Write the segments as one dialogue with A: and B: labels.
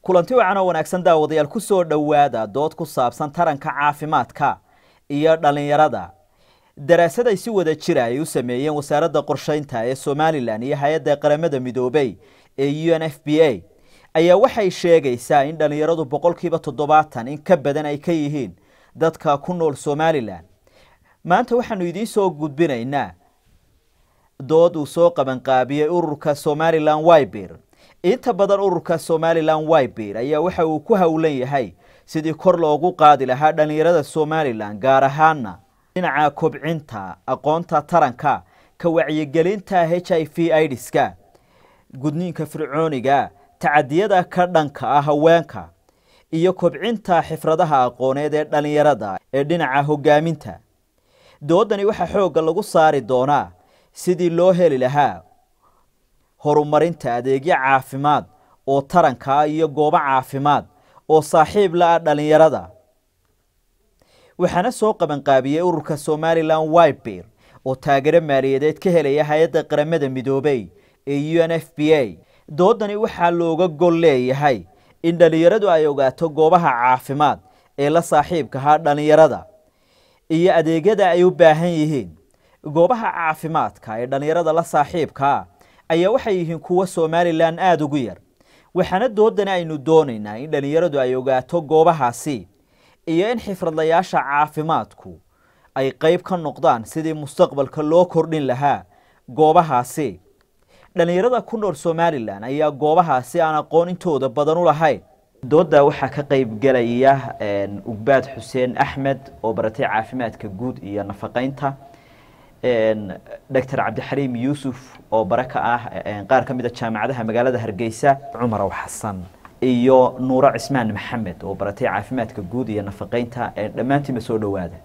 A: kulanti wacan oo wanaagsan daawadayaal ku soo dhowaada dood ku saabsan taranka caafimaadka iyo dhallinyarada daraasad ay si wada jira ay u sameeyeen wasaaradda qorsheynta ee somalilan iyo hay-adda qaramada midoobey ee u n f b a ayaa waxay sheegaysaa in dhallinyaradu boqolkiiba toddobaatan in ka badan ay ka yihiin dadka ku nool somalilan maanta waxaanu idiin soo gudbinaynaa dood uu soo qabanqaabiyey ururka somalilan wibir inta badan ururka somalilan wibir ayaa waxa uu ku howlan yahay sidii kor loogu qaadi lahaa dhallinyarada somalilan gaar ahaana dhinaca kobcinta aqoonta taranka ka wacyigelinta h i v idska gudniinka fircooniga tacadiyada ka dhanka ah haweenka iyo kobcinta xifradaha aqooneed ee dhallinyarada ee dhinaca hogaaminta doodani waxaa xoogga lagu saari doonaa sidii loo heli lahaa horumarinta adeegyo caafimaad oo taranka iyo goobo caafimaad oo saaxiib la-ah dhallinyarada waxaana soo qabanqaabiyey ururka somalilan wibir oo taageero maaliyadeed ka helaya hay-adda qaramada midoobey ee u n f b a doodani waxaa looga gol leeyahay in dhallinyaradu ay ogaato goobaha caafimaad ee la saaxiibkahaa dhallinyarada iyo adeegyada ay u baahan yihiin goobaha caafimaadka ee dhallinyarada la saaxiibkaa ayaa waxay yihiin kuwa somalilan aada ugu yar waxaana doodani aynu doonaynaa in dhallinyaradu ay ogaato goobahaasi iyo in xifradlayaasha caafimaadku ay qeyb ka noqdaan sidii mustaqbalka loo kordhin lahaa goobahaasi dhallinyarada ku nool somalilan ayaa goobahaasi aan aqoon intooda badan u lahayn doodda waxaa ka qeybgelaya ugbaad xuseen axmed oo baratay caafimaadka guud iyo nafaqeynta doctor cabdixaliim yuusuf oo bare ka ah qaar ka mid a jaamacadaha magaalada hargeysa cumarow xasan iyo nuuro cismaan maxamed oo baratay caafimaadka guud iyo nafaqeynta dhammaantiinba soo dhowaada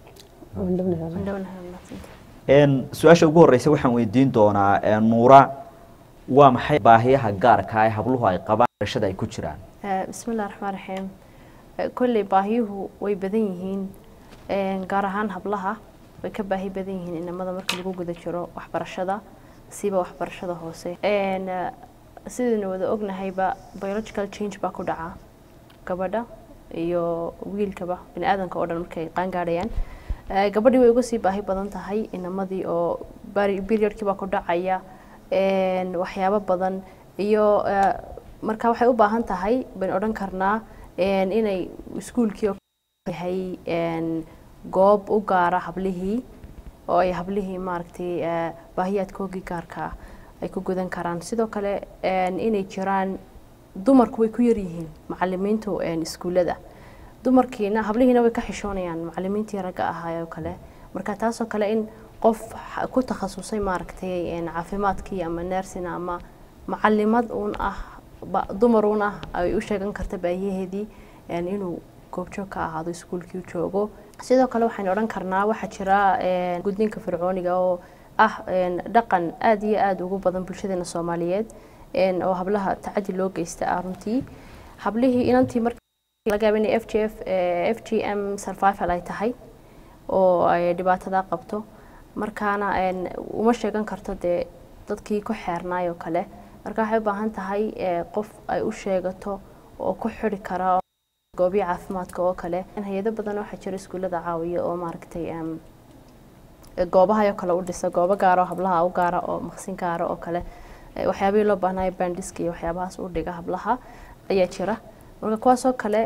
A: su-aasha ugu horeysa waxaan weydiin doonaa nuura waa maxay baahiyaha gaarka ee habluhu ay qabaan barashada ay ku jiraan
B: bismillahi raxmaan raxiim kolley baahiyuhu way badan yihiin gaar ahaan hablaha way ka baahi badan yihiin inamada marka lagu guda jiro waxbarashada siba waxbarashada hoose sidaynu wada ognahayba biological change baa ku dhaca gabadha iyo wiilkaba bini aadanka oo dhan markay qaangaadhayaan gabadhii way uga sii baahi badan tahay inamadii oo periodkii baa ku dhacaya waxyaabo badan iyo marka waxay u baahan tahay baynu odhan karnaa inay iskuulkii yahay goob u gaara hablihii oo ay hablihii maaragtay baahiyaadkoogii gaarka ay ku gudan karaan sidoo kale inay jiraan dumarku way ku yaryihiin macalimiintu iskuullada dumarkiina hablihiina way ka xishoonayaan macalimiintii ragga ahaa oo kale marka taasoo kale in qof ku takhasusay maaragtay caafimaadkii ama nersina ama macalimad uun ah dumar uun ah ay u sheegan karta baahiyaheedii inuu goobjoog ka ahaado iskuulkii joogo sidoo kale waxaynu odhan karnaa waxaa jira gudniinka fircooniga oo ah dhaqan aada iyo aada ugu badan bulshadeena soomaaliyeed oo hablaha tacadi loo geysta ah runtii hablihii inantii marka laga yaaba inay f g f f g m survival ay tahay oo ay dhibaatada qabto markaana uma sheegan karto dee dadkii ku xeernaay oo kale marka waxay u baahan tahay qof ay u sheegato oo ku xiri kara goobiya caafimaadka oo kale hay-ado badan waxaa jira iskuullada caawiya oo maaragtay goobahayo kale u dhisa goobo gaara oo hablaha u gaara oo maqsin gaara oo kale waxyaabihii loo baahnayo bandiska iyo waxyaabahaas u dhiga hablaha ayaa jira marka kuwaasoo kale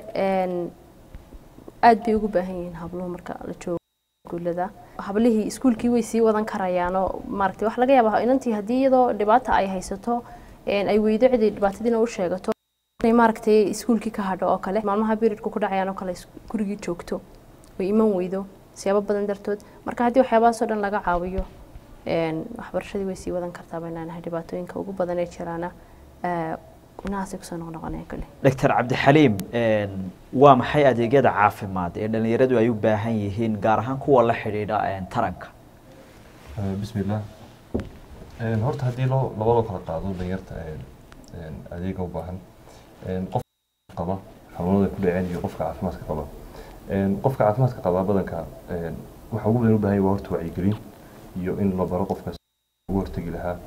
B: aada bay ugu baahan yihiin habluhu marka la joogo iskuullada hablihii iskuulkii way sii wadan karayaanoo maaragtay wax laga yaaba inantii haddii iyadoo dhibaata ay haysato ay weydo cidii dhibaatadiina u sheegato inay maaragtay iskuulkii ka hadho oo kale maalmaha periodku ku dhacayaan oo kale gurigii joogto way iman weydo siyaabo badan dartood marka haddii waxyaabahaasoo dhan laga caawiyo waxbarashadii way sii wadan kartaa baynaanahay dhibaatooyinka ugu badan ee jiraana inahaasay kusoo noqnoqonaya kale
A: doctor cabdixaliim waa maxay adeegyada caafimaad ee dhallinyaradu ay u baahan yihiin gaar ahaan kuwa la xidhiidha taranka
C: bismillah horta haddii loo labadoo kala qaado dhalinyarta adeega u baahan qof qaba xanuunada ku dhaceen iyo qofka caafimaadka qaba qofka caafimaadka qaba badanka waxa ugu badan u baahan yahay waa horta wacyigelin iyo in la baro qofkaas ugu hortegi lahaa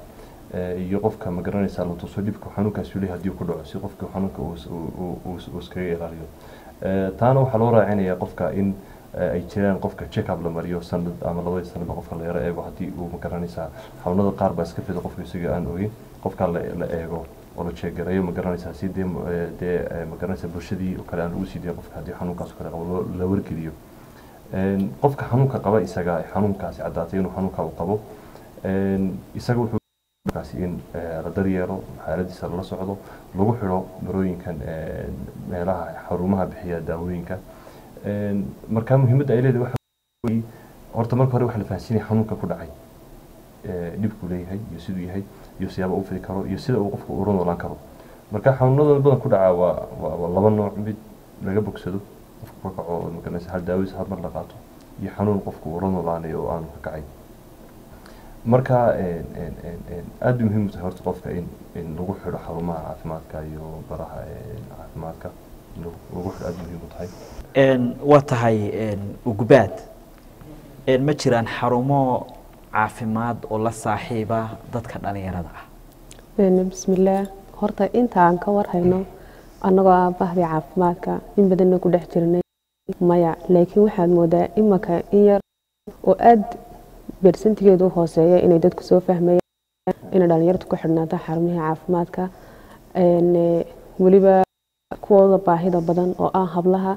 C: iyo qofka ma garanaysaa la tuso dhibka xanuunkaas uu leeyahay haddii uu ku dhaco si qofka xanuunka uu iskaga ilaaliyo taana waxaa loo raacinayaa qofka in ay jiraan qofka check up la mariyo sanad ama labadii sanadba qofka la yaro eego haddii uu ma garanaysaa xanuunada qaar baa iska fida qofka isaga aan ogin qofka la eego oo la jeegarayo ma garanaysaa si dee dee ma garanaysaa bulshadii oo kale aan lagu sii dayn qofka haddii xanuunkaas oo kale qabo la wargeliyo qofka xanuunka qaba isaga xanuunkaasi caddaatay inuu xanuunka uu qabo isaga wuxuu kaasi in la daryeelo xaaladiisa lala socdo lagu xidho marooyinkan meelaha xarumaha bixiya daawooyinka marka muhiimadda ay leedahay waxa horta marka hore waxa la fahansiinaya xanuunka ku dhacay dhibkuu leeyahay iyo siduu yahay iyo siyaaba uu fidi karo iyo sida uu qofku ula noolaan karo marka xanuunada badan ku dhaca waa waa laba nooc mid laga bogsado qofku ka kaco magaranaysa hal daawadiisa hal mar la qaato iyo xanuun qofku ula noolaanayo oo aanu ka kacay marka aad bay muhiim u tahay horta qofka in in lagu xidho xarumaha caafimaadka iyo baraha caafimaadka lagu xidho aad bay muhiim u tahay
A: waa tahay ugubaad ma jiraan xarumo caafimaad oo la saaxiiba dadka dhalinyarada ah
D: bismillaah horta inta aan ka warhayno annagoo ah bahdii caafimaadka in badanna ku dhex jirnay maya laakiin waxaad moodaa imaka in yar oo aad beersantigeedu u hooseeya inay dadku soo fahmayaan inay dhalinyartu ku xidhnaato xarumihii caafimaadka weliba kuwooda baahida badan oo ah hablaha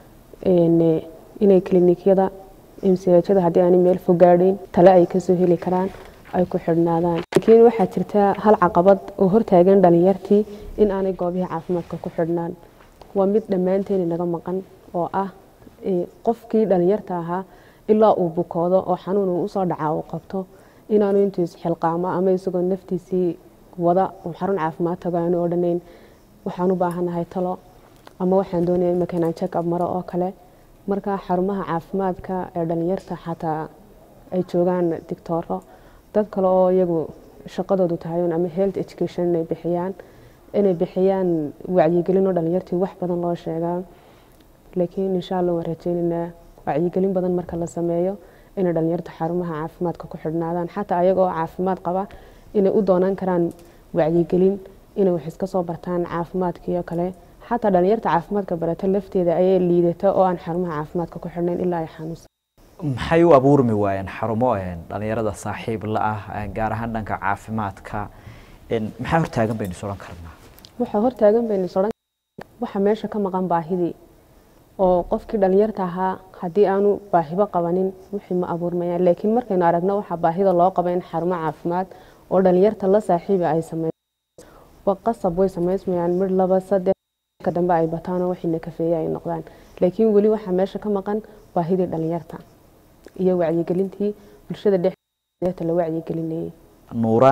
D: inay klinikyada imsiyajada haddii aanay meel fogaadhayn tale ay kasoo heli karaan ay ku xidhnaadaan laakiin waxaa jirta hal caqabad oo hortaagan dhalinyartii in aanay goobihii caafimaadka ku xidhnaan waa mid dhammaanteeni naga maqan oo ah qofkii dhalinyarta ahaa ilaa uu bukoodo oo xanuun uu usoo dhacaa uu qabto inaanu intuu isxilqaamo ama isagoo naftiisii wada uu xarun caafimaad tago aanu odhanayn waxaan u baahanahay talo ama waxaan doonaya imaka inaan check up maro oo kale marka xarumaha caafimaadka ee dhalinyarta xataa ay joogaan digtooro dad kale oo iyagu shaqadoodu tahay ama health education inay bixiyaan inay bixiyaan wacyigelin oo dhalinyartii wax badan loo sheegaa laakiin insha allah waan rajeynaynaa wacyigelin badan marka la sameeyo inay dhalinyarta xarumaha caafimaadka ku xidhnaadaan xataa ayaga oo caafimaad qaba inay u doonaan karaan wacyigelin inay wax iska soo bartaan caafimaadkiio kale xataa dhalinyarta caafimaadka barata lafteeda ayay liidata oo aan xarumaha caafimaadka ku xidhnayn ilaa ay xanuunsan
A: maxay u abuurmi waayeen xarumo dhalinyarada saaxiib la ah gaar ahaan dhanka caafimaadka maxaa hortaagan baynu is odhan karnaa
D: waxaa hortaagan baynu is odhan waxa meesha ka maqan baahidii oo qofkii dhalinyarta ahaa haddii aanu baahibo qabanin wixii ma abuurmayaan laakiin markaynu aragno waxaa baahida loo qaba in xarumo caafimaad oo dhalinyarta la saaxiiba ay sameeyaan qasab way samaysmayaan mid laba saddex ka dambe ay bataan oo wixii nakafeeye ay noqdaan laakiin weli waxaa meesha ka maqan baahidii dhalinyarta iyo wacyigelintii bulshada dhexdeeta la wacyigelinayay
A: nuura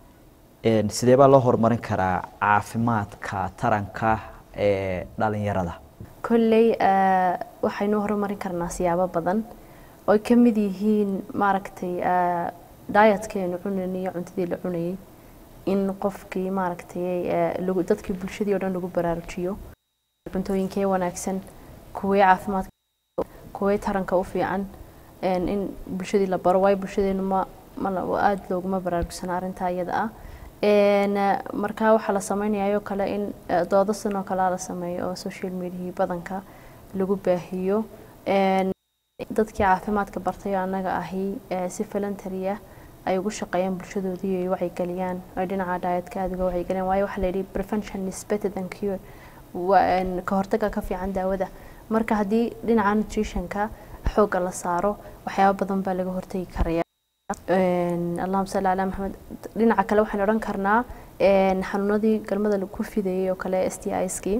A: sidee baa loo horumarin karaa caafimaadka taranka ee dhalinyarada
B: kolley waxaynu horumarin karnaa siyaabo badan oo ay ka mid yihiin maaragtay dietkaynu cunayn iyo cuntadii la cunayay in qofkii maaragtay dadkii bulshadii o dhan lagu baraarujiyo cuntooyinkee wanaagsan kuwee caafimaadka kuwee taranka u fiican in bulshadii la baro waayo bulshadeenu ma aada looguma baraarugsana arrintaa iyada ah markaa waxaa la sameynayayoo kale in doodo sanoo kalea la sameeyo oo social mediahii badanka lagu baahiyo dadkii caafimaadka bartay oo annaga ahi si voluntaria ay ugu shaqeeyaan bulshadoodii ay wacyigeliyaan ay dhinaca dietka aada uga wacyigeliyaan waayo waxaa la yidhi prevention is better than cure ka hortaga ka fiican daawada marka haddii dhinaca nutritionka xoogga la saaro waxyaaba badan baa laga hortagi karaya allahuma salli calaa maxamed dhinaca kale waxaynu odhan karnaa xanuunadii galmada lagu fidayay oo kale s t iskii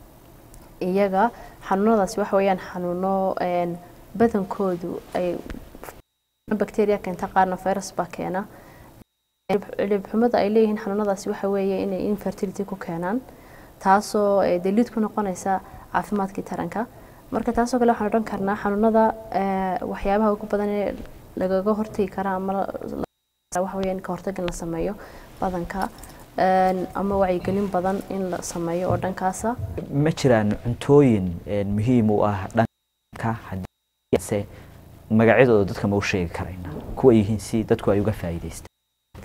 B: iyaga xanuunadaasi waxa weeyaan xanuuno badankoodu ay bacteria keenta qaarna virus baa keena cilibxumada ay leeyihiin xanuunadaasi waxa weeye inay infertility ku keenaan taasoo daliid ku noqonaysa caafimaadkii taranka marka taasoo kale waxaan odhan karnaa xanuunada waxyaabaha ugu badan ee lagaga hortagi karaa ama waxa weeye in ka hortag in la sameeyo badanka ama wacyigelin badan in la sameeyo oo dhankaasa
A: ma jiraan cuntooyin muhiim u ah dhanka hadiise magacyadooda dadka ma u sheegi karayna kuwa yihiin si dadku ay uga faa'iidaystaan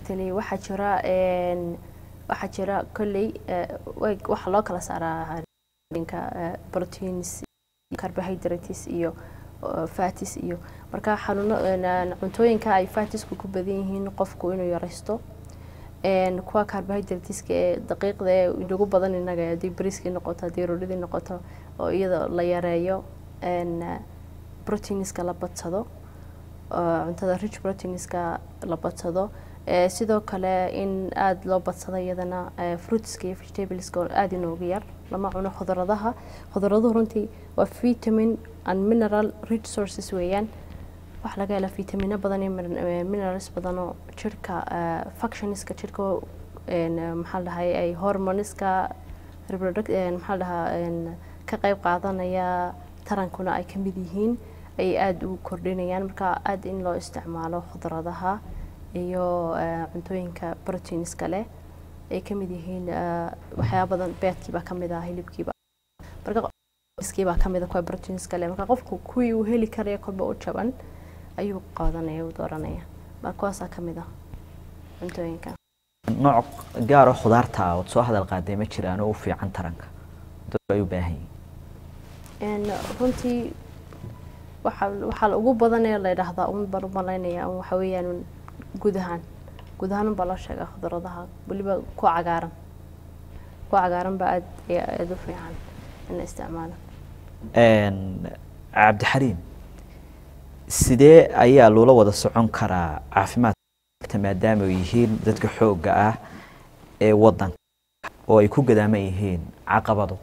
B: exactly waxaa jira een, waxaa jira kolley eh, way- waxaa loo kala saaraa dhinka eh, proteins carbohydrates iyo eh, fatis iyo marka xanuuno een, cuntooyinka ay fatisku ku badan yihiin qofku inuu yaraysto een, kuwa carbohydrateska ee daqiiqda ee inagu badan inaga haddii bariiskii noqoto haddii roodhidii noqoto oo iyada la yareeyo een, eh, proteinska la badsado oo cuntada rich proteinska la badsado Eh, sidoo kale in aada loo badsado iyadana eh, fruitska iyo vegetables oo aada inoogu yar lama cuno khudradaha khudraduhu runtii waa vitamin and mineral rich sources weeyaan waxaa laga helaa vitamino badan iyo min- eh, minerals badan oo jirka eh, functionska jirka een, eh, maxaa la dhahay ay hormoniska reproduct een, maxaa la dhahaa een, ka qayb qaadanaya tarankuna ay ka mid yihiin ay aada u kordhinayaan marka aada in loo isticmaalo khudradaha iyo eh, cuntooyinka proteinska leh ay ka mid yihiin eh, waxyaaba badan beedkii baa ka mid ah hilibkiiba marka iskii baa ka mid ah kuwa proteinska leh marka qofku kuwii uu heli karaya kolba u jaban ayuu qaadanaya u dooranaya marka kuwaasaa ka mid ah cuntooyinka
A: nooc gaar oo khudaarta ah ood soo hadal qaaday ma jiraan oo u fiican taranka dadku ay u baahan yihiin
B: Een, runtii waxaa waxaa la ugu badan ee la yidhaahdaa un baan u malaynaya un waxa weeyaan un guud ahaan guud ahaan unbaa loo sheegaa khudradaha weliba kuwa cagaaran kuwa cagaaran baa aad iyo aada u fiican in la isticmaalo
A: Een, cabdixariim sidee ayaa loola wada socon karaa caafimaadka maadaama ay yihiin dadka xoogga ah ee wadanka oo ay ku gadaaman yihiin caqabado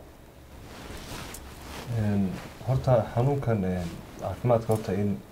C: Een, horta xanuunkan een, caafimaadka horta in een,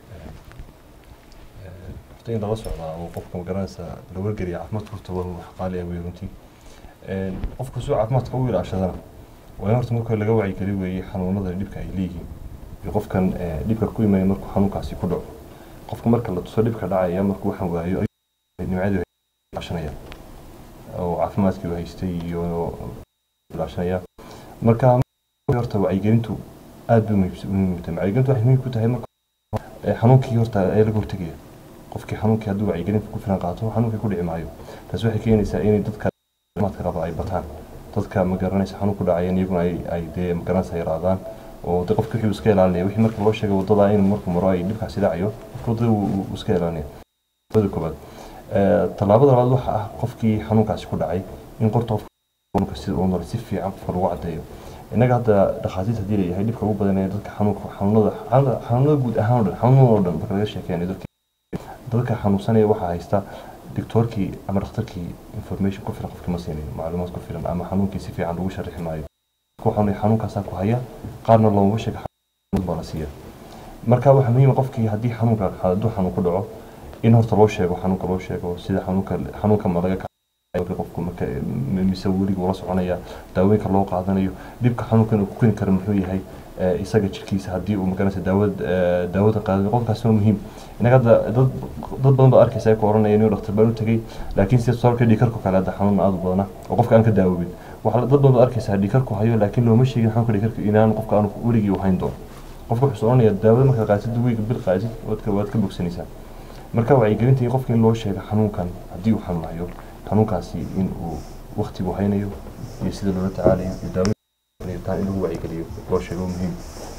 C: een, horta in lala socdaa oo qofka magaranaysa la wargeliya caafimaadka horta waa wax qaali ah wey runtii Een, qofka suu caafimaadka u ilaashadana waa in horta marka hore laga wacyigeli weeye xanuunada dhibka ay leeyihiin iyo qofkan ee, dhibka ku imanaya markuu xanuunkaasi ku dhaco qofka marka la tuso dhibka dhacaya markuu waxaan waayo ayuu nimcadii ilaashanaya oo caafimaadkii uu haystay iyo ilaashanaya marka horta wacyigelintu aad bay muhiim- muhiim u tahay wacyigelintu waxay muhiim ku tahay marka ee, xanuunkii horta ee laga hortegaya qofkii xanuunkii hadduu wacyigelinta ku filan qaato xanuunkii ku dhici maayo taas waxay keenaysaa inay dadka caafimaadka qaba ay bataan dadka ma garanaysa xanuun ku dhacayan iyaguna ay ay dee ma garanaysa yaraadaan oo de qofki wixii uu iska ilaalinaya wixii marka loo sheegay wadada in markuu maro ay dhibkaasi dhacayo qofka wadada uu uu iska ilaalinaya wadada koobaad Ee, tallaabada labaad waxa ah qofkii xanuunkaasi ku dhacay in qorta qofka xanuunka sida uu nool si fiican qofka lagu caddeeyo innaga hadda dhakhaatiirta haddii layahay dhibka ugu badan ee dadka xanuunka xanuunada xanuunada xanuunada guud ahaan oo dhan xanuunada oo dhan marka laga sheekeynayo dadka dadka xanuunsanaya waxaa haysta doctoorkii ama dhakhtarkii information ku filan qofkii ma siinayo macluumaad ku filan ama xanuunkii si fiican lagu sharixi maayo ku xanuun xanuunkaasaa ku haya qaarna looma sheega xanuun baa la siiya marka waxaa muhiim ah qofkii haddii xanuunka hadduu xanuun ku dhaco in horta loo sheego xanuunka loo sheego sida xanuunka xanuunka ma laga marka qofku marka m- mise weliga ula soconaya daawooyinka loo qaadanayo dhibka xanuunkan uu ku keeni karo muxuu yahay ee, isaga jirkiisa haddii uu magaranaysa daawad ee, daawada qaadanayo qofkaasi waa muhiim inaga hadda dad dad badan baa arkaysa ay ku oranaya inuu dhakhtar baan u tegey laakiin sida tusaale kale dhiikarku kale hadda xanuun aad u badana oo qofka aan ka daawobin waxaa la- dad badan baa arkaysa dhiikarku hayo laakiin looma sheegin xanuunka dhiikarka inaan qofka aanu weligii u hayn doono qofka wuxuu oranaya daawada markaad qaatid wiiga bil qaatid waad ka waad ka bogsanaysaa marka wacyigelinta in qofka in loo sheego xanuunkan haddii uu xanuunayo xanuunkaasi in uu waqtigu haynayo iyo sida loola tacaalayo iyo daawada taa in lagu wacyigeliyo loo sheego muhiim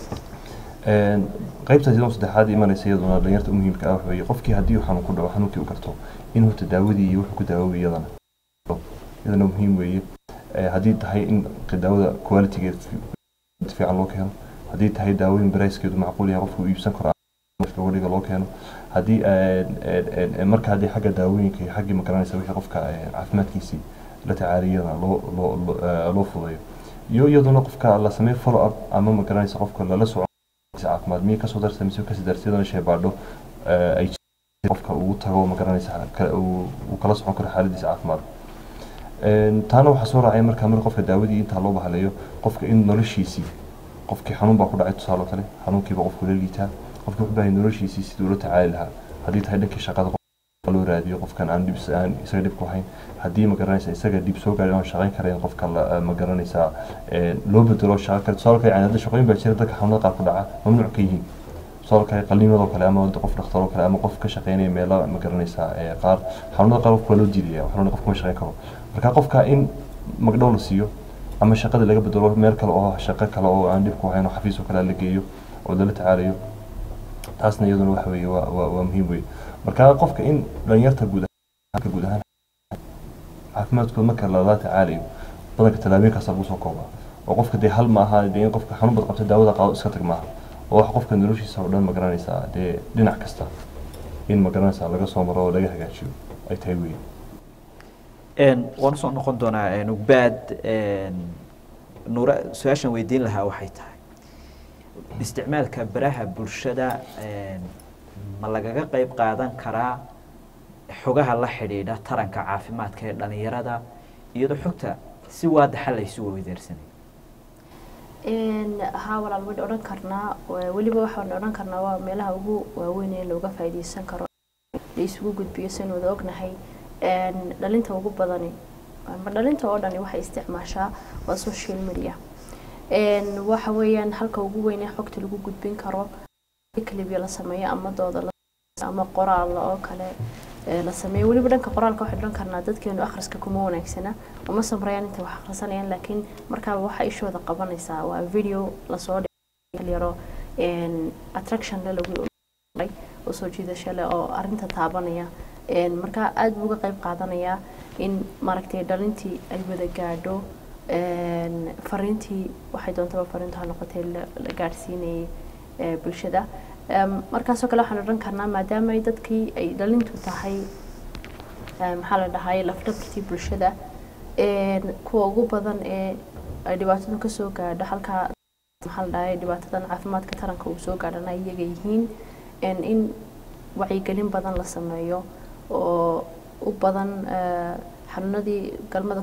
C: Een, qaybta sidoo saddexaad imanaysa iyaduna dhalinyarta u muhiimka ah waxa weeye qofkii haddii uu xanuun ku dhaco xanuunkii uu garto in horta daawadii iyo wuxuu ku daawoobi iyadana iyadana muhiim weeye Ee, haddii tahay in daawada qualitygeed fi- fiican loo keeno haddii tahay daawooyin barayskeedu macquul yahay qofku uu iibsan karo marka weliga loo keeno haddii een, een, een, marka haddii xagga daawooyinka iyo xaggii magaranaysa wixii qofka een, caafimaadkiisii la tacaaliyana loo loo loo- ee, loo fudayo iyo iyaduna qofka la sameeyo follow up ama magaranaysa qofka lala soco caafimaad miyay kasoo darsa mise kasii darsa iyadana shaybaadho ee, ay jirto qofka ugu tago magaranaysa ka- uu uu kala socon karo xaaladiisa caafimaad Een, taana waxaa soo raacay markaa mar qofka daawadii intaa loo bahalayo qofka in noloshiisii qofkii xanuun baa ku dhacay tusaale kale xanuunkiiba qofku la liitaa qofkii wuxuu baahay noloshiisii siduu la tacaali lahaa haddii tahay dhankii shaqada qofka loo raadiyo qofkan aan dhib aan isaga dhib ku hayn haddii ma garanaysa isaga dhib soo gaadhay aan shaqayn karayn qofka la- ma garanaysaa ee, loo bedelo shaqo kale tusaale kale yani hadda shaqooyin baa jira dadka xanuunada qaar ku dhaca mamnuuc ka yihiin tusaale qaliimadoo kale ama qof dhakhtaroo kale ama qof ka shaqeynaya meelo ma garanaysaa ee qaar xanuunada qaar qofka waa loo diidaya xanuuna qofka ma shaqeyn karo marka qofka in magdhow la siiyo ama shaqada laga bedelo meel kale oo shaqo kale oo aan dhib ku hayn oo xafiis oo kale la geeyo oo lala tacaalayo taasna iyaduna waxa weeye waa waa waa muhiim weeye marka qofka in dhalinyarta guud ahaan guud ahaan caafimaadkooda marka lala tacaalayo badanka tallaabooyinkaasa lagu soo koobaa oo qofka dee hal ma aha dee in qofka xanuun bad qabta daawada qaado iska tag maaha oo wax qofka noloshiisa oo dhan ma garanaysaa dee dhinac kasta in ma garanaysaa laga soo maro oo laga hagaajiyo ay tahay weeye
A: waan usoo noqon doonaa ugbaad nuura su-aashan weydiin lahaa waxay tahay isticmaalka baraha bulshada ma lagaga qeyb qaadan karaa xogaha la xidhiidha taranka caafimaadka ee dhalinyarada iyadoo xogta si waadaxa laysu weydaarsanay
B: haa walaal wayn odhan karnaa weliba waxaan odhan karnaa waa meelaha ugu waaweyn ee looga faa'iidaysan karo la isugu gudbiyo saynu wada ognahay dhalinta ugu badani ama dhalinta oo dhani waxay isticmaashaa waa social media waxa weeyaan halka ugu weyn ee xogta lagu gudbin karo clibya la sameeyo ama dooda ama qoraal oo kale la sameeyo weliba dhanka qoraalka waxay odhan karnaa dadkeenu akhriska kuma wanaagsana uma samrayaan intay wax akhrisanayaan laakiin markaaba waxa ishooda qabanaysaa waa video lasoo yaro attraction le lagu oo soo jiidasho leh oo arrinta taabanaya marka aada buu uga qayb qaadanayaa in maaragtay dhalintii ay wada gaadho fariintii waxay doontaba fariintu ha noqotay la gaadhsiinayay bulshada markaasoo kale waxaan odhan karnaa maadaama ay dadkii ay dhalintu tahay maxaa la dhahay lafdhabartii bulshada kuwa ugu badan ee ay dhibaatadu kasoo gaadho halkaa maxaa la dhahay dhibaatadan caafimaadka taranka uu soo gaadhana iyaga yihiin in wacyigelin badan la sameeyo oo u badan xanuunadii galmada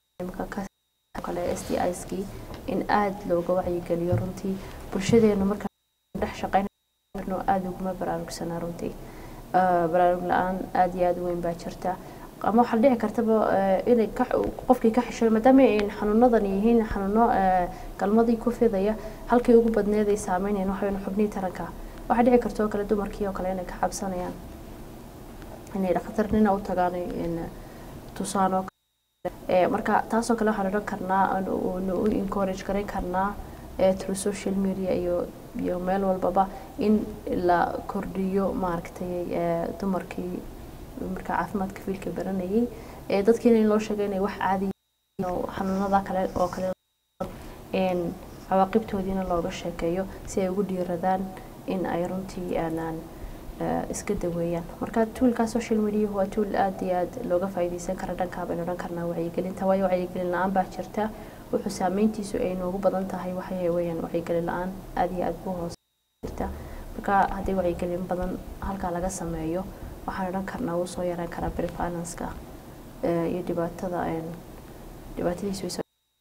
B: kale s t iskii in aada looga wacyigeliyo runtii bulshadeenu marka dhex shaqeynno aada uguma baraarugsanaa runtii baraarug la-aan aada iyo aada u weyn baa jirta ama waxaa dhici kartaba inay qofkii ka xisho maadaama ay xanuunadan yihiin xanuuno galmadii ku fidaya halkii ugu badneed ay saameynayaan waxaweyne xubnihii taranka waxaa dhici karta oo kale dumarkii oo kale inay ka cabsanayaan inay dhakhtarnina u tagaan tusaan oo kale marka taasoo kale waxaan odhan karnaa nu u encourage garan karnaa through social media iyo iyo meel walbaba in la kordhiyo maaragtay dumarkii marka caafimaadka fiilka baranayay dadkiina in loo sheegay inay wax caadi xanuunada kale oo kale cawaaqibtoodiina looga sheekeeyo si ay ugu dhiiradaan in ay runtii aanaan iska daweeyaan marka tuulkaa social media waa tuul aada iyo aada looga faa'iidaysan kara dhankaa baynu odhan karnaa wacyigelinta waayo wacyigelin la-aan baa jirta wuxuu saameyntiisu ay noogu badan tahay waxay weeyaan wacyigelin la-aan aada iyo aada buu hoos jirta marka haddii wacyigelin badan halkaa laga sameeyo waxaan odhan karnaa wuu soo yaraan karaa prefinanska iyo dhibaatada dhibaatadiisu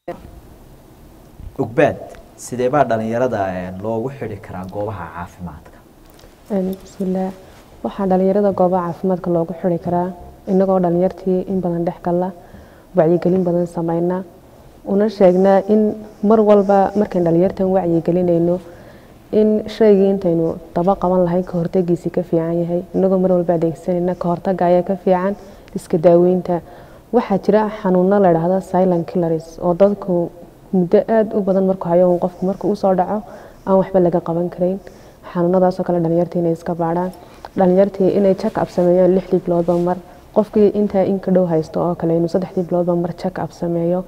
A: ugbaad sidee baa dhalinyarada loogu xidhi karaa goobaha caafimaadka
D: bismillaah waxaa dhalinyarada goobaha caafimaadka loogu xidhi karaa inagoo dhalinyartii in badan dhex galla wacyigelin badan sameynaa una sheegnaa in mar walba markayn dhalinyartan wacyigelinayno in shaygii intaynu daba qaban lahayn ka hortagiisi ka fiican yahay inagoo mar walba adeegsanayna ka hortaga ayaa ka fiican iska daaweynta waxaa jira xanuuno la idhaahdo silent killers oo dadku muddo aada u badan markuu hayo qofku marka usoo dhaco aan waxba laga qaban karayn xanuunadaasoo kale dhalinyartii inay iska baadhaan dhalinyartii inay check up sameeyaan lixdii biloodba mar qofkii intaa in ka dhow haysto oo kale inuu saddexdii biloodba mar check up sameeyo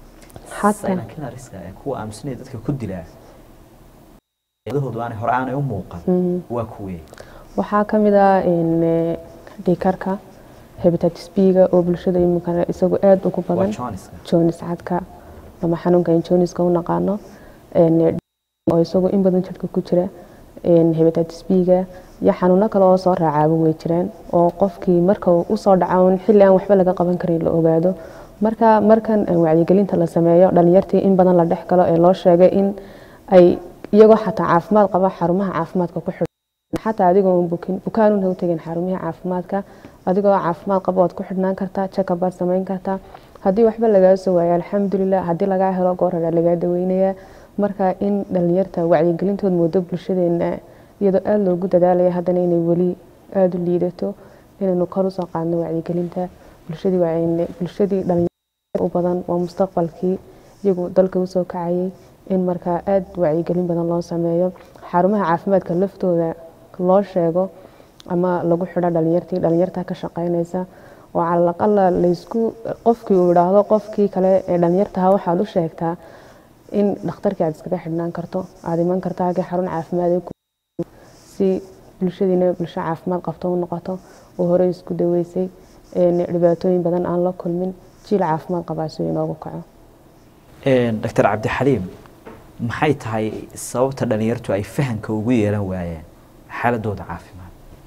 A: kuwa aaminsanaya dadka ku dilaa dahoodu aanay hore aanay u muuqan waa kuwee
D: waxaa ka mid ah dhiikarka hepatitis b-ga oo bulshada imika isagu aada ugu badan jonis cadka ama xanuunka in joniska u naqaano oo isagu in badan jirka ku jira hepatitis b-ga iyo xanuuno kale oo soo raacaaba way jiraan oo qofkii marka usoo dhaca xilli aan waxba laga qaban karin la ogaado marka markan wacyigelinta la sameeyo dhalinyartii in badan la dhex galo ee loo sheegay in ay iyagoo xataa caafimaad qaba xarumaha caafimaadka ku xidhan xataa adigoo bukin bukaanun ha u tegin xarumaha caafimaadka adigoo caafimaad qaba waad ku xidhnaan kartaa check-up baad samayn kartaa haddii waxba lagaa soo waayo alxamdulilah haddii lagaa helo goor hore lagaa daweynayaa marka in dhalinyarta wacyigelintood moodo bulshadeena iyadoo aada loogu dadaalaya haddana inay weli aada u liidato inaynu kor usoo qaadno wacyigelinta bulshadii wacyi bulshadii dhalinyarada u badan waa mustaqbalkii iyagu dalka usoo kacayay in markaa aada wacyigelin badan loo sameeyo xarumaha caafimaadka laftooda loo sheego ama lagu xidho dhalinyartii dhalinyarta ka shaqeynaysa oo calalaqala laysku qofkii uu idhaahdo qofkii kale ee dhalinyartaha waxaad u sheegtaa in dhakhtarkii aad iskaga xidhnaan karto aada iman karto halkii xarun caafimaad ee ku- si bulshadiina bulsho caafimaad qabto u noqoto oo hore isku daweysay een dhibaatooyin badan aan la kulmin jiil caafimaad qabaa si uu inoogu kaco
A: doctor cabdixaliim maxay tahay sababta dhalinyartu ay fahanka ugu yeelan waayeen xaaladooda caafimaad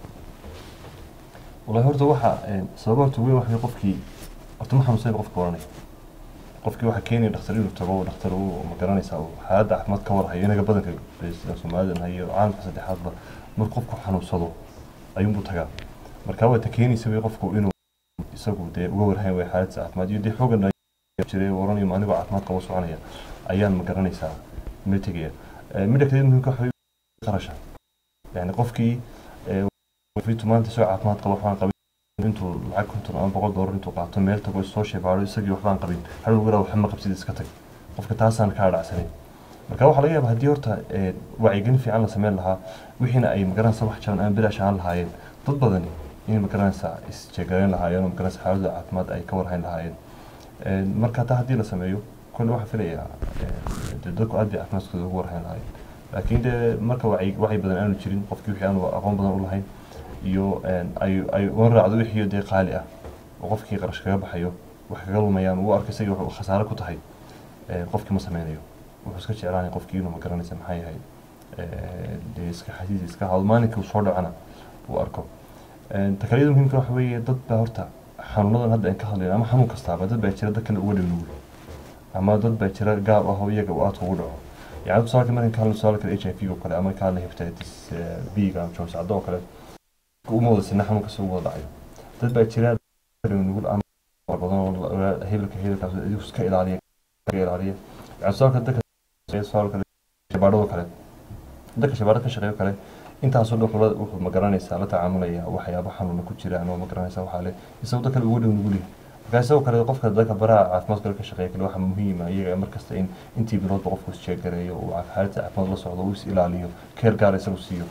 C: wallahi horta waxa sababa horta weyn waxa qofkii horta ma xanuunsan qofka oranay qofkii waxa keenaya dhakhtar inuu tago dhakhtar uu ma garanaysaa uu xaaladda caafimaad ka warhayo inaga badanka sida soomaalida iyo caalamka saddexaadba marka qofku xanuunsado ayuunbuu tagaa marka waa ta keenaysa wey qofku inuu isagu dee uga warhayn way xaaladda caafimaad iyo dee xoogan jiray oranayo ma anigoo caafimaad qaba soconaya ayaan ma garanaysaa ma tegaya midda kale muhiimka waxa weeye qarasha yani qofkii fitu maanta isagoo caafimaad qaba waxbaan qabin intuu lacag konton ama boqol doolar intuu qaato meel tago soo sheebaado isagii waxbaan qabin hal lagu yaraha waxba ma qabsid iska tag qofka taasaan kaa dhacsanin marka waxaa laga yaaba haddii horta wacyigelin fiican la sameyn lahaa wixiina ay magaranaysa wax jaban ama bilaash aan lahaayeen dad badani inay magaranaysaa isjeegaleyn lahaayeen oo magaranaysa xaaladda caafimaad ay ka warhayn lahaayeen marka taa haddii la sameeyo kolle waxaa filayaa dee dadku aad bay caafimaadkooda ugu warhayn lahaayeen laakiin dee marka wacyi wacyi badan aanu jirin qofkii wixii aanu aqoon badan u lahayn iyo ay ay uga raacdo wixii dee qaali ah oo qofkii qarash kaga baxayo wax kaga lumayaan uu arka isagii wuxuu khasaare ku tahay qofkii ma sameynayo wuxuu iska jeclaanaya qofkii inuu ma garanaysa maxaa yahay dee iska xasiis iska hado maalinka uu soo dhacana uu arko takaliyada muhiimka waxa weeye dad baa horta xanuunadan hadda aan ka hadlayno ama xanuun kastaaba dad baa jira dadkan uga dhow nugul ama dad baa jira gaab ah oo iyaga uu aadka ugu dhaco yani tusaalka markan ka hadlayno tusaalka h i v oo kale ama ka hadlayno hepatitis b ga ama jones caddo oo kale uma wada sina xanuun kasta ugu wada dhacayo dad baa jira nugul ama badan oo hebelka hebelkaas idigu iska ilaaliya ka ilaaliya yani tusaalka dadka tusaalka shabaadhado kale dadka shabaadhada ka shaqeeyo kale intaasoo dhan wuxuu wuxuu ma garanaysaa la tacaamulaya waxyaabo xanuuna ku jiraan oo ma garanaysaa waxaa le isagoo dad kale uga dhow nugul yahay marka isagoo kale qofka dadka baraha caafimaadka kale ka shaqeeya kale waxaa muhiima iyaga markasta in intii biloodba qofku isjeegareeyo uu xaaladda caafimaad la socdo uu is ilaaliyo keer gaara isagu siiyo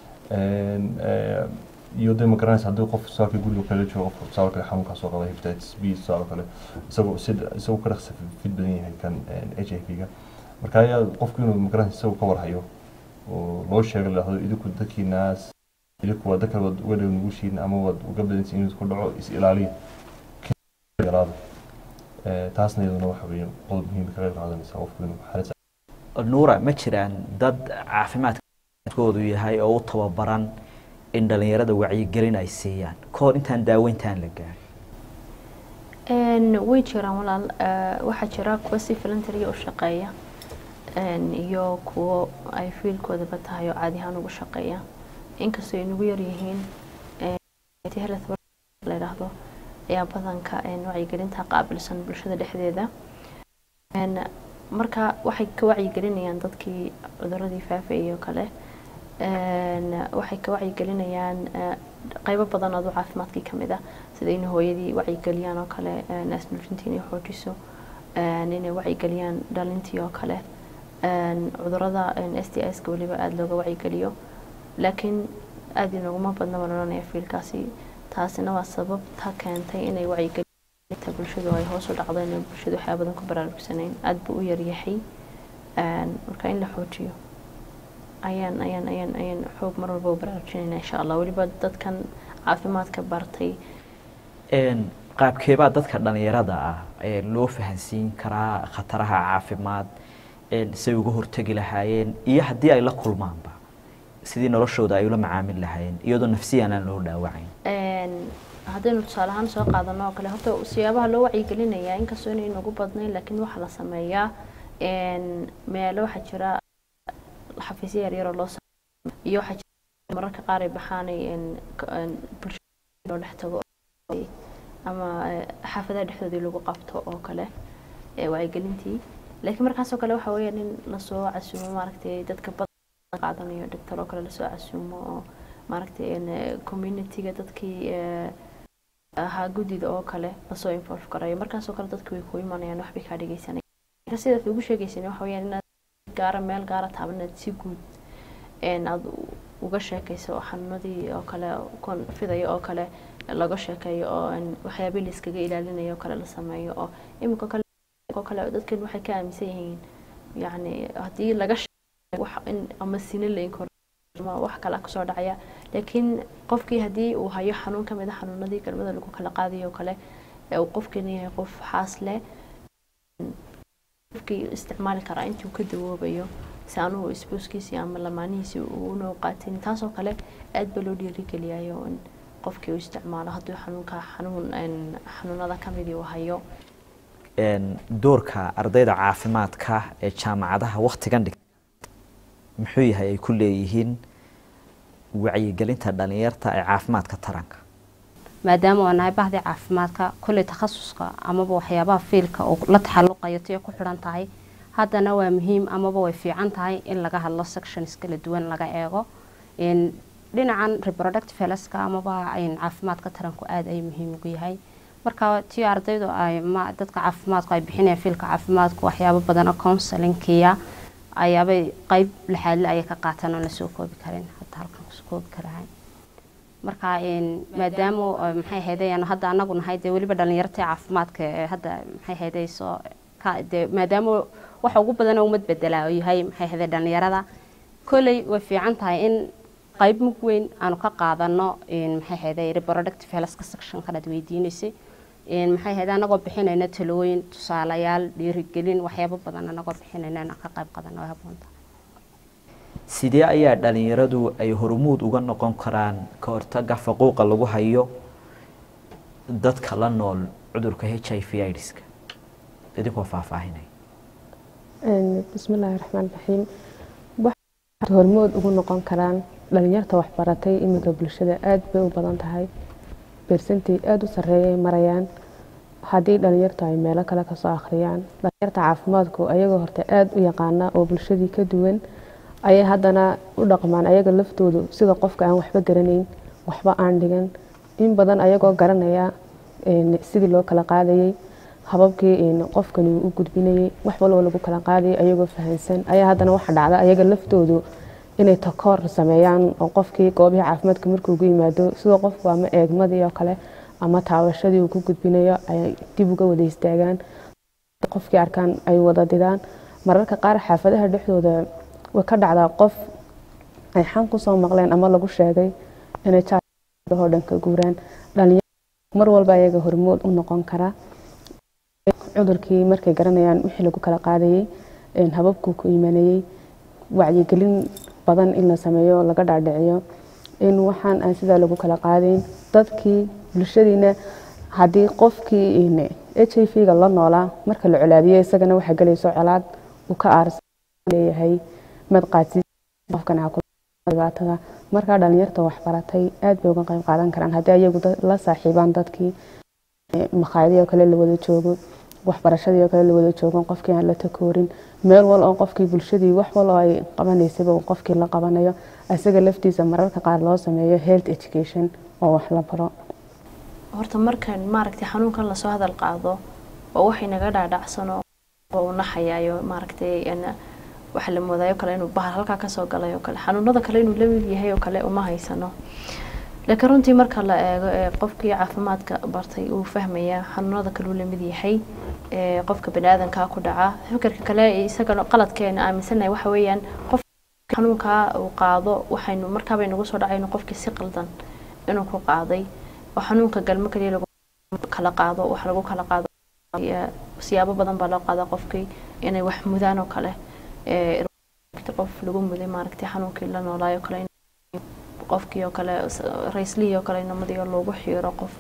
C: iyo dee ma garanaysa haddii qof tusaalka guriga kale joogo qof tusaale kale xanuunkaas soo qaba hepatitis b tusaale kale isagoo sida isagoo ka dhaqsa fid badan yahay kan h i v ga marka ayaa qofku inuu ma garanaysa isagoo ka warhayo oo loo sheego lahdo idinku dadkiinaas idinku waa dadka waad uga dhow nugushiin ama waad uga badansiin inuu ku dhaco is ilaaliya yaraado taasna iyaduna waxa weeye qodob muhiim ka qayb qaadanaysa qofku inuu xaalad
A: nuura ma jiraan dad caafimaadkoodu yahay oo u tababaran in dhalinyarada wacyigelin ay siiyaan kahor intaan daaweyntaan la gaarin
B: way jiraan walaal waxaa jira kuwa si voluntary u shaqeeya iyo kuwo ay fiilkoodaba tahay oo caadi ahaan ugu shaqeeya inkastoo ay nagu yaryihiin la yidhaahdo ayaa badanka wacyigelinta qaabilsan bulshada dhexdeeda marka waxay ka wacyigelinayaan dadkii cuduradii faafayay oo kale waxay ka wacyigelinayaan qaybo badan oo caafimaadkii kamid ah sida in hooyadii wacyigeliyaan oo kale naasnuujintii inay xoojiso inay wacyigeliyaan dhalintii oo kale cudurada s t s ka weliba aada looga wacyigeliyo laakiin aada inaguma badna malolonaya fiilkaasi taasina waa sababta keentay inay wacyigelinta bulshadu ay hoos u dhacdo inay bulshadu waxyaa badan ku baraarugsanayn aada buu u yaryahay marka in la xoojiyo ayaan ayaan ayaan ayaan xoog mar walba u baraarujinayna insha allah weliba dadkan caafimaadka bartay
A: qaabkeebaa dadka dhalinyarada ah ee loo fahansiin karaa khataraha caafimaad say uga hortegi lahaayeen iyo haddii ay la kulmaanba sidii noloshooda ay ula macaamil lahaayeen iyadoo nafsiyan aan loo dhaawacayn
B: haddaynu tusaale ahaan soo qaadano oo kale horta siyaabaha loo wacyigelinayaa inkastoo inay nagu badnayn laakiin waxaa la sameeyaa meelo waxaa jira xafiisyo yaryaroo loo iyo waxaa jira mararka qaar ay baxaanay bulshada loo dhex tago ama xaafadaha dhexdoodii lagu qabto oo kale wacyigelintii laakiin markaasoo kale waxa weeyaan in lasoo casuumo maaragtay dadka badan qaadanayo dhigtar oo kale lasoo casuumo oo maaragtay communityga dadkii ahaa guddida oo kale lasoo involve garayo markaasoo kale dadki way ku imanayaan waxbay kaa dhegeysanayaan sidaad ugu sheegaysan waxa weyaan inaad gaara meel gaara taaban inaad si guud aada uga sheekayso xanuunadii oo kale kon fidaya oo kale laga sheekeeyo oo waxyaabihii layskaga ilaalinayo oo kale la sameeyo oo iminka kale oo kale dadkan waxay ka aaminsan yihiin yacni haddii laga sheego wax in ama sina lain kor ama wax kale kasoo dhacaya laakiin qofkii haddii uu hayo xanuun kamid a xanuunadii galmada lagu kala qaadayo oo kale ee uu qofkani yahay qof xaas leh qofkii isticmaali karaa intii uu ka dawoobayo si anugu isbooskiisii ama lamaanihiisii uuna qaatin taasoo kale aad baa loo dhiirigeliyayo in qofkii uu isticmaalo hadduu xanuunka xanuun xanuunada kamidii uu hayo
A: doorka ardayda caafimaadka ee jaamacadaha waktigan dhig muxuu yahay ay ku leeyihiin wacyigelinta dhalinyarta ee caafimaadka taranka
E: maadaama waa nahay bahdii caafimaadka kolley takhasuska amaba waxyaabaha fiilka oo la taxaluqayo tiyo ku xidhan tahay haddana waa muhiim amaba way fiican tahay in laga hadlo sections kala duwan laga eego dhinacan reproductive healthka amaba caafimaadka taranku aada ay muhiim ugu yahay marka tiyo ardaydu ay ma dadka caafimaadku ay bixinayaan fiilka caafimaadku waxyaabo badan oo counselinkiya ayaabay qeyb laxaadle ayay ka qaataan oon lasoo koobi karin hadda halkan kusoo koobi karahay marka maadaama maxay haydayan hadda anagu nahay dee weliba dhalinyarta caafimaadka ee hadda maxay haydayso dee maadaama waxa ugu badan oo umad bedelaa oo yahay maxay hayday dhalinyarada kolley way fiican tahay in qayb mug weyn aanu ka qaadano maxay hayday reproductive healthka sectionkan aad weydiinaysay maxay hayday anagoo bixinayna talooyin tusaalayaal dhiirigelin waxyaabo badan anagoo bixinayna inaan ka qayb qaadano way haboonta
A: sidee ayaa dhalinyaradu ay hormuud uga noqon karaan ka hortaga faquuqa lagu hayo dadka la nool cudurka h i v idska idinkoo faahfaahinay
D: bismillaahi raxmaan raxiim waxay hormood ugu noqon karaan dhalinyarta waxbaratay iminka bulshada aada bay u badan tahay bersantay aada u sareeyay marayaan haddii dhalinyartu ay meelo kale kasoo akhriyaan dhalinyarta caafimaadku ayagoo horta aada u yaqaana oo bulshadii ka duwan ayay haddana u dhaqmaan ayaga laftoodu sida qofka aan waxba garanayn waxba aan dhigan in badan ayagoo garanaya sidii loo kala qaadayay hababkii qofkani uu u gudbinayay wax walba lagu kala qaadayay ayagoo fahansan ayaa haddana waxa dhacda ayaga laftoodu inay takoor sameeyaan oo qofkii goobihii caafimaadka markuu ugu yimaado sidoo qofku ama eegmadii oo kale ama taabashadii uu ku gudbinayo ay dib uga wada istaagaan qofkii arkaan ay wada didaan mararka qaar xaafadaha dhexdooda way ka dhacdaa qof ay xan kusoo maqleen ama lagu sheegay inay oo dhan ka guuraan dhalinyaro mar walba ayaga hormood u noqon kara cudurkii markay garanayaan wixii lagu kala qaadayay hababkuu ku imanayay wacyigelin badan in la sameeyo laga dhaadhiciyo in waxaan aan sidaa lagu kala qaadayn dadkii bulshadiina haddii qofkii h i v ga la noolaa marka la colaabiyo isagana waxaa gelayso colaad uu ka aarsan leeyahay madqaadsi qofkan dhibaatada markaa dhalinyarta waxbaratay aad bay uga qayb qaadan karaan haddii ayagu la saaxiibaan dadkii makhaayadii oo kale la wada joogo waxbarashadii oo kale la wada joogo qofkii aan la takoorin meel wal oo qofkii bulshadii wax wal oo ay qabanaysaba uu qofkii la qabanayo isaga laftiisa mararka qaar loo sameeyo health education oo wax la baro
B: horta markan maaragtay xanuunkan lasoo hadal qaado oo waxay naga dhaadhacsano oo u naxayaayo maaragtay waxa la moodaayo kale inuu bahal halkaa kasoo galay oo kale xanuunada kale inuu lamid yahay oo kale uma haysano laakiin runtii marka la eego ee qofkii caafimaadka bartay uu fahmaya xanuunada kale uu lamid yahay ee qofka baniaadankaa ku dhaca fikirka kale isaga qaladkeena aaminsanahay waxa weeyaan qof xanuunkaa uu qaado waxaynu markaabay nagu soo dhacayno qofkii si qaldan inuu ku qaaday oo xanuunka galmo kaliya lagu kala qaado wax lagu kala qaado siyaabo badan baa loo qaadaa qofkii inay wax mudaan oo kale qof lagu muday maaragtay xanuunkii la noolaayo kale qofkii oo kale raislihii oo kale inamadii oo loogu xiro qof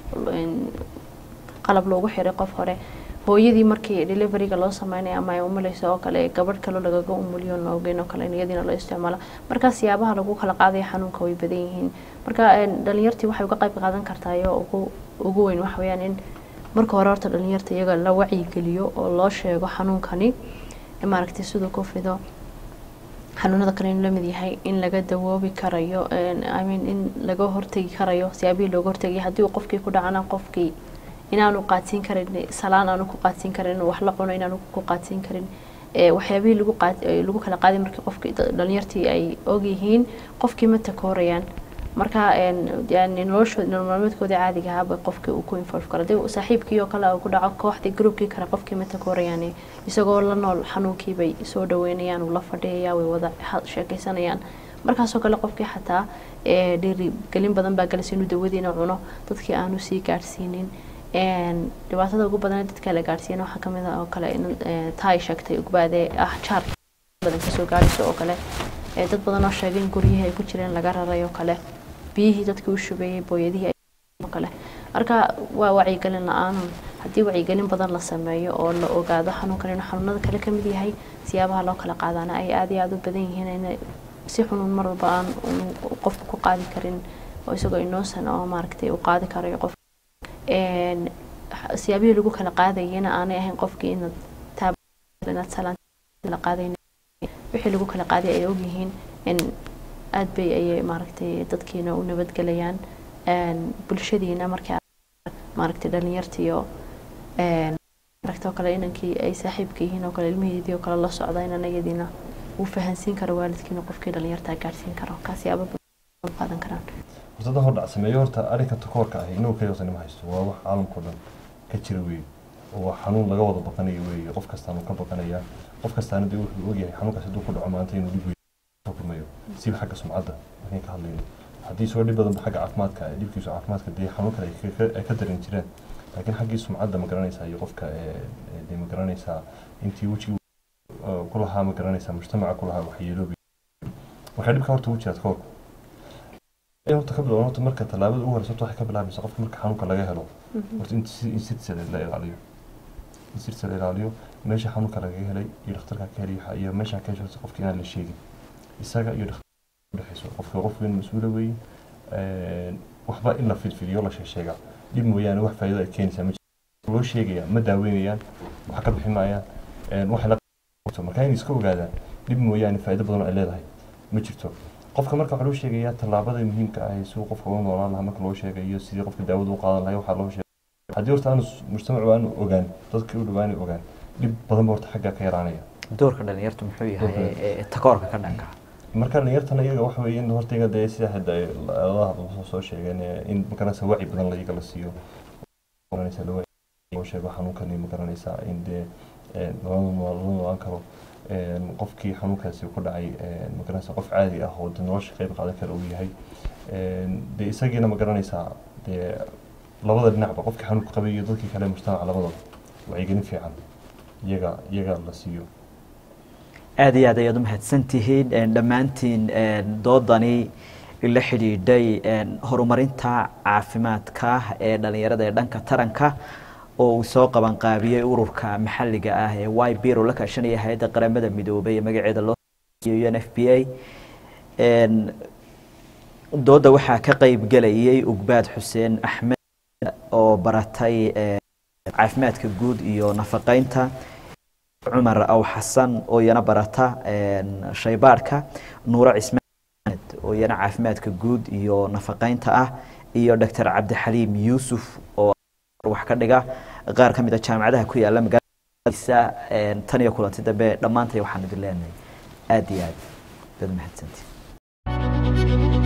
B: qalab loogu xiray qof hore hooyadii markii deliveryga loo sameynaya ama ay umulayso oo kale gabadh kale lagaga umuliyo noogeen oo kale iyadiina loo isticmaalo markaa siyaabaha lagu kala qaadaya xanuunka way badan yihiin marka dhalinyartii waxay uga qayb qaadan kartaayo ugu ugu weyn waxa weeyaan in marka hore horta dhalinyarta iyaga la wacyigeliyo oo loo sheego xanuunkani maaragtay siduu ku fido xanuunada kale inuu lamid yahay in laga dawoobi karayo I mean in laga hortegi karayo siyaabihii looga hortegaya haddii uu qofkii ku dhacana qofkii inaanu qaadsiin karin salaan aanu ku qaadsiin karin inuu wax la cuno inaanu ku qaadsiin karin waxyaabihii lagu qaad lagu kala qaaday markii qofkii dhalinyartii ay ogyihiin qofkii ma takoorayaan marka yani noloshood nolol maalmeedkoodii caadiga ahaaba qofkii uu ku involve karo hadii saaxiibkii oo kale uu ku dhaco kooxdii groupkii kale qofkii ma takoorayaan isagoo la nool xanuunkii bay soo dhaweynayaan uu la fadhiyaya way wada sheekaysanayaan markaasoo kale qofkii xataa dhiirigelin badan baa galaysa inuu dawadiina cuno dadkii aanu sii gaadhsiinin dhibaatada ugu badan dadka la gaadhsiiyana waxaa kamid ah oo kale taa ay sheegtay ugbaadee ah jaar badan kasoo gaadhayso oo kale dad badan oo sheegay in guryihii ay ku jireen laga raray oo kale biyihii dadkii u shubeeyey booyadihii oo kale marka waa wacyigelin la-aanun haddii wacyigelin badan la sameeyo oo la ogaado xanuunkan inuu xanuunada kale kamid yahay siyaabaha loo kala qaadaana ay aada iyo aada u badan yihiin in si xunuun mar walba aan qofku ku qaadi karin oo isagoo inoosan oo maaragtay uu qaadi karayo qof siyaabihii lagu kala qaadayana aanay ahayn qofkii inaad taabinaad salaanta qaadayn wixii lagu kala qaaday ay ogyihiin in aad bay ayay maaragtay dadkiina u nabadgelayaan bulshadiina markii maaragtay dhalinyartiyo aragtoo kale inankii ay saaxiibka yihiin oo kale ilmihiidii oo kale la socda inan iyadiina uu fahansiin karo waalidkiina qofkii dhalinyartaa gaadhsiin karo kaas yaaba qaadan karaan
C: hortada hordhac sameeyo horta arrinka takoorka ahi inuu kaliya watan ma haysto waa wax caalamkao dhan ka jira weeye oo waa xanuun laga wada baqanayo weeye qof kastaanu ka baqanayaa qof kastaana dee wuxuu ogyahay xanuunkaas hadduu ku dhaco maanta inuu dhib weyn kulmayo siba xagga sumcadda markayn ka hadlayno haddii soo dhib badanba xagga caafimaadka dhibkiisu caafimaadka dee xanuun kale ay ka daran jireen laakiin xaggii sumcadda ma garanaysaa iyo qofka dee ma garanaysaa intii wejiga ku lahaa ma garanaysaa mujtamaca ku lahaa waxyeeloobi waxay dhibka horta ugu jiraa takoorku horta ka bilowdan horta marka tallaabada ugu horeysa waxay ka bilaabaysaa qofka marka xanuunka laga helo horta in sirtiisa la ilaaliyo in sirtiisa la ilaaliyo meesha xanuunka laga helay iyo dhakhtarka ka helay iyo meesha ka hesho qofka inaan la sheegin isaga iyo dhakhtarka udhexeyso qofka qofka in mas-uula weeye waxba in la filfiliyo la sheegsheegaa dhib mooyaane wax faa'iido ay keenaysaa ma jirto loo sheegaya ma daaweynayaan wax ka bixi maayaan wax la marka in iska ogaadaan dhib mooyaane faa'iido badan oo ay leedahay ma jirto qofka marka waxaa loo sheegayaa tallaabada muhiimka ah si qofka uga noolaan lahaa marka loo sheegayo sidii qofka daawada u qaadan lahay waxaa loo sheegay haddii horta aanu mujtamacu aanu ogaan dadka u dhawaani ogaan dhib badan ba horta xagga ka yaraanaya
A: doorka dhalinyartu muxuu yahay takoorka ka dhanka
C: marka dhalinyartana iyaga waxa weeye in horta iyaga dee sida hadda ladaha soo sheegeen in magaranaysa wacyi badan la iyaga la siiyo magaranaysa loo sheego xanuunkani magaranaysaa in dee lala noolaan karo qofkii xanuunkaasi ku dhacay magaranaysa qof caadi ah oo de nolosha qayb qaadan kara uu yahay dee isagiina ma garanaysaa dee labada dhinacba qofkii xanuunka qabay iyo dadkii kale mujtamaca labadaba wacyigelin fiican iyaga iyaga la siiyo
A: aada iyo aad ayaad u mahadsan tihiin dhammaantiin doodani la xidhiidhay horumarinta caafimaadka ee dhalinyarada ee dhanka taranka oo uu soo qabanqaabiyey ururka maxalliga ah ee y bir oo la kaashanaya hay-adda qaramada midoobay ee magaceeda loo u n f b a dooda waxaa ka qeyb gelayay ugbaad xuseen axmed oo baratay caafimaadka guud iyo nafaqeynta cumar aw xasan oo iyana barata shaybaadhka nuuro cismaan oo iyana caafimaadka guud iyo nafaqeynta ah iyo doctor cabdixaliim yuusuf oo wax ka dhiga qaar ka mid a jaamacadaha ku yaala magaaladiisa tan iyo kulanti dambe dhammaantay waxaan idin leenahay aada iyo aad dad mahadsantii